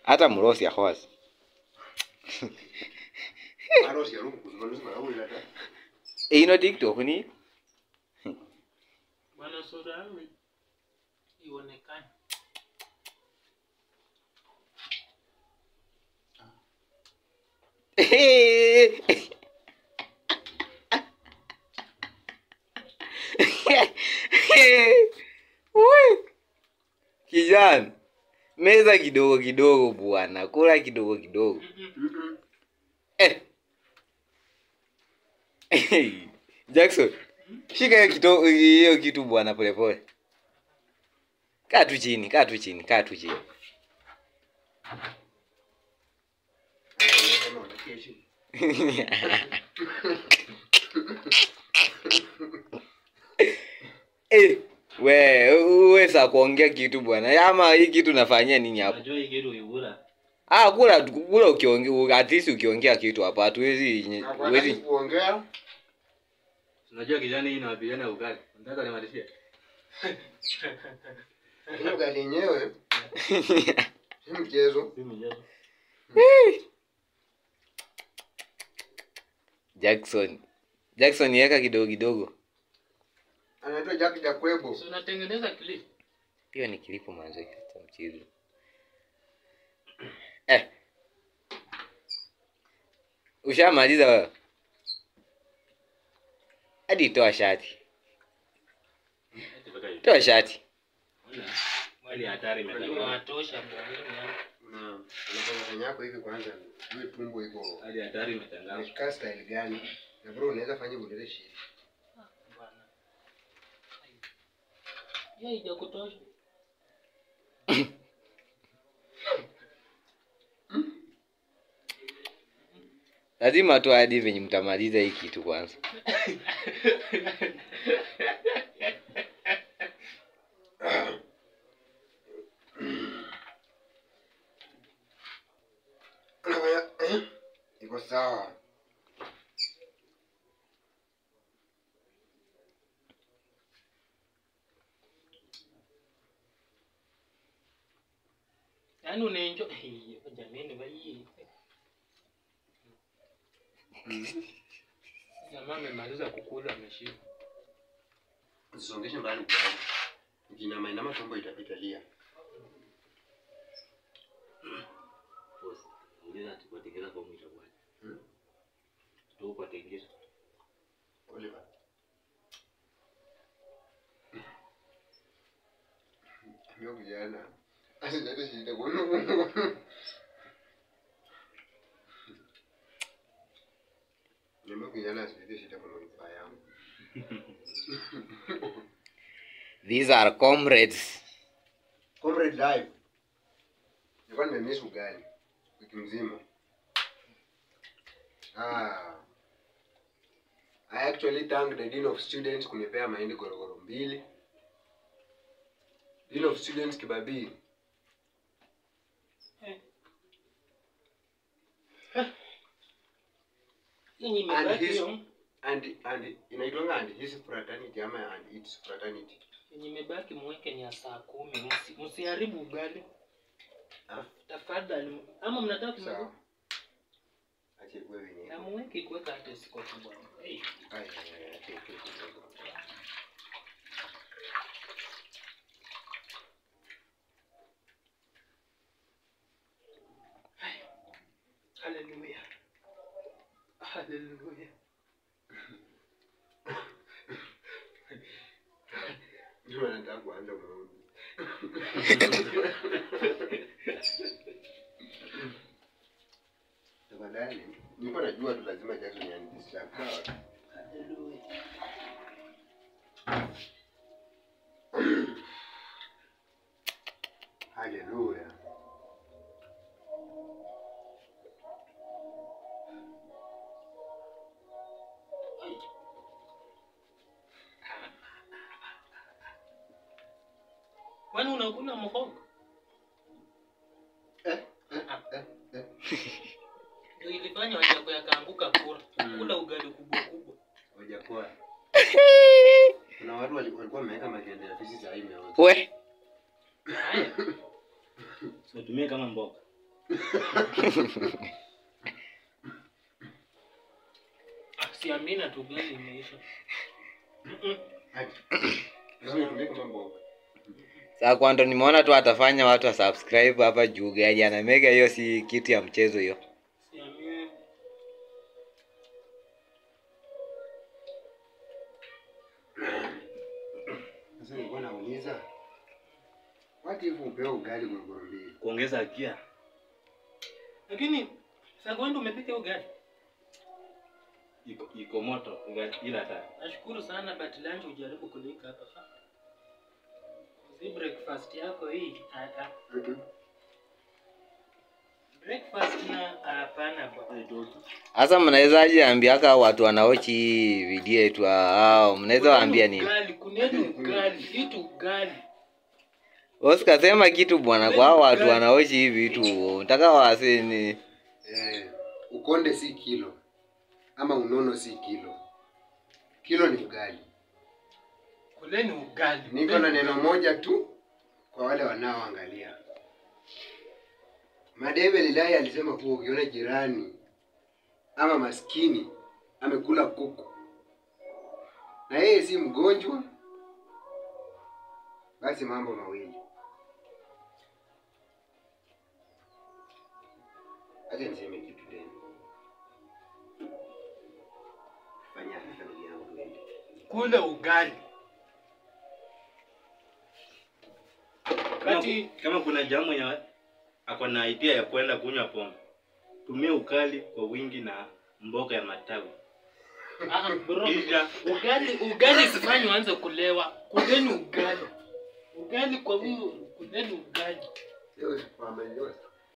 hata mrosi ahosi Arosi ya rungu kuzungumza na wewe hata. ino tiktok ni Bwana sura yangu ionekane. Ui. kijana meza kidogo kidogo bwana kula kidogo kidogo Mhm. eh. jackson shika hiyo kito- hiyo kitu bwana polepole kaa tu chini kaa tu chini kaa tu chini Kama unakesha. Eh, we uweza kuongea kitu bwana ama hii kitu nafanyia nini hapo Unajua hii kitu ibura. ah kula tu- kula ukiongea at least ukiongea kitu hapa hatuwezi Hawezi huwezi kuongea. Unajua kijana hii inawapigana ugali. Nataka nimalizie. Hiyo gari yenyewe si mchezo. Si mchezo. jackson jackson yeka kidogo kidogo Anaitwa Jack Jakwebo. Si unatengeneza clip. hiyo ni kilipo manzo cha mchezo eh. ushamaliza wewe hadi toa shati toa shati Mwali hatari imetangaza. Watosha bwana. Na unafanya yako hivi kwanza. Wewe tumbo iko Hadi hatari imetangaza. Unashika style gani? Na bro unaweza fanya ulete shit. Bwana. Ya ijakutosha. lazima tu hadi venye mtamaliza hii kitu kwanza Unafanya eh? Iko sawa. Yaani unaenjoy Eh, jamani bai. Jamaa amemaliza kukula ameshiba. Usongeshe mbali kwa. Ukinyama inama tumbo itapita lia. Ongeza tupatikana kwa mwisho bwana. Hmm? Tupatikana. Oliver. Ndio kijana. Asijate shida kwa Niambia kijana asijate shida kwa manufaa yangu. these are comrades Comrade live. Nilikuwa nimemiss ugali wiki mzima. Ah. I actually thank the Dean of Students kunipea mahindi gorogoro mbili. Dean of Students Kibabii. Yenye And imebaki his hiyo. and and inaitwanga and his fraternity ama and its fraternity. Yenye imebaki mweke ni ya saa kumi. Msi- Msiharibu ugali. Ah. Tafadhali. Ama mnataka kumaliza? Sawa. Ache kuwe wenyewe. Na muweke kuweka hata sikoti bwana. Hey. Ai, ai, ai, ache kuwe kidogo. Haleluya. Haleluya. Ndio nataka kuanza maombi. Tafadhali, nilikuwa najua tu lazima Jackson yanidisturb. Sawa. Haleluya. Haleluya. Kwani unakula mhogo? Eh, eh, eh, eh. Ndio ilifanya wajako yakaanguka kula. Kula ugali kubwa kubwa. Hawajapoa. Kuna watu wali- walikuwa wameweka maganda ya fisi saa hii imeoza. we Haya. Utumie kama mboga. Ah, siamina tu gani imeisha Mm-mm. Lazima itumike kama mboga. Sasa kwa ndo nimeona tu atafanya watu wa subscribe hapa juu gari ana mega hiyo si kitu ya mchezo hiyo. siamini Sasa nilikuwa nauliza what if upewe ugali gorogoro mbili? kuongeza gia lakini sakwenda umepika ugali iko, iko moto ugali- ila ta nashukuru sana but lunch ujaribu kulika hapa fa si breakfast yako hii ah, ah. Mhm. breakfast na hapana bwana Sasa mnawezaje ambiaka watu wanaochi hii video yetu hao mnaweza waambia nini? ugali kuneni ugali itu ugali Oscar sema kitu bwana kwa hao watu wanaochi hii vitu. Nataka wasini Eh, ukonde si kilo ama unono si kilo. Kilo ni ugali. kuleni ugali Niko na neno moja tu kwa wale wanaoangalia. Madebe Lilahi alisema kuwa ukiona jirani ama maskini amekula kuku na yeye si mgonjwa, basi mambo mawili, acha niseme kitu tena. Fanya haraka ndugu yangu, tuende. kule ugali kama, kati kama kuna jamu ya ako na idea ya kwenda kunywa pombe tumia ukali kwa wingi na mboga ya matawi ah, bro kisha ugali ugali sifanyi uanze kulewa kuleni ugali ugali kwa huyu kuleni ugali Leo, mama, leo